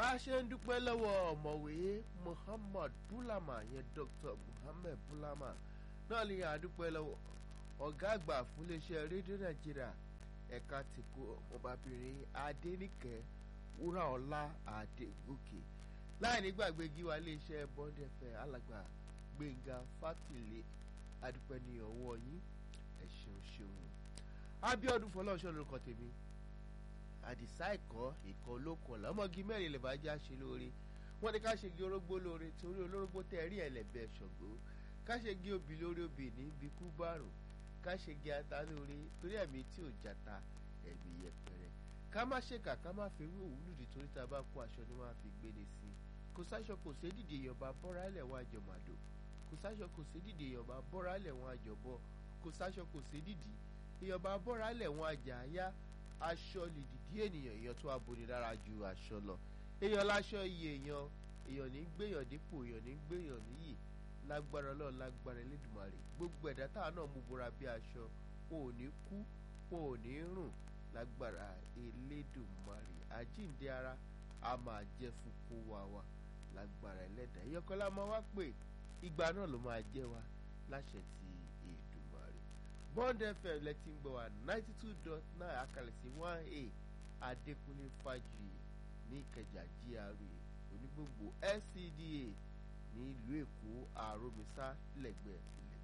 bá a ṣe ń dúpẹ́ lọ́wọ́ ọ̀mọ̀wé Muhammad Bulama yẹn Dr. Muhammad Bulama náà ni àdúpẹ́ lọ́wọ́ ọ̀gá àgbà fún iléeṣẹ́ rédíò Nàìjíríà ẹ̀ka tìkú ọmọbìnrin Adéníkẹ́ Wúràọlá Adégòkè láì nígbàgbé gíwá iléeṣẹ́ Bond FM alàgbà Gbẹ̀ngà Fátìlẹ̀ àdúpẹ́ ní ọwọ́ yín ẹ ṣeun ṣeun Abíọ́dún Fọlọ́ṣọ́ lórúkọ tèmi àdìsá ẹ̀kọ́ ìkọ́ olókùn ọ̀la ọmọge mẹ́rin lè bá já ṣe lóore wọ́n ní ká ṣe gé orógbó lóore torí olórógbó tẹ́ rí ẹ̀lẹ́bẹ̀ ṣọ̀gbó ká ṣe gé obì lórí obì ní ibi kú bárùn ká ṣe gé ata lóore torí ẹ̀mí tí ò jata ẹ̀mí yẹpẹrẹ ká má ṣèkà ká má fi wí òwúlù dì torí tá a bá kó aṣọ ni wọ́n á fi gbéni sí i kò sáṣọ kò sí dìde ìyọ̀bá bọ́ra ẹ̀lẹ̀ wọn àjọ màdò kò sáṣọ kò sí dìde ìyọ̀bá bọ́ra ẹ̀lẹ̀ wọn àjọ bọ́ kò sáṣọ kò sí dìde ìyọ̀bá bọ́ra ẹ̀lẹ̀ wọn àjà àyá aṣọ lè dìdí ènìyàn èèyàn tó aboni lára ju aṣọ lọ èèyàn láṣọ iye èèyàn èèyàn ní gbéyàn dípò èèyàn ní gbéyàn níyì lágbára Ọlọ́run lágbára Elédùmarè gbogbo ẹ̀dá táwọn náà mú bora bí aṣọ wọn ò ní kú wọn ò ní rùn lágbára Elédùmarè àjíǹde ara a máa jẹ́ fún kó wa wa lágbára ẹlẹ́dàá ìyọkọ́lá máa wá pé ìgbà náà ló máa jẹ́ wa láṣẹ ti Èdùmarè Bond FM lẹ́tí ń gbọ́ wa ninety two dot nine akalẹ̀ sí one a Adékúnlé Fájuyì ní Ìkẹjà GRA onígbòǹgbò SCDA ní ìlú Èkó àròmísà lẹ́gbẹ̀ẹ́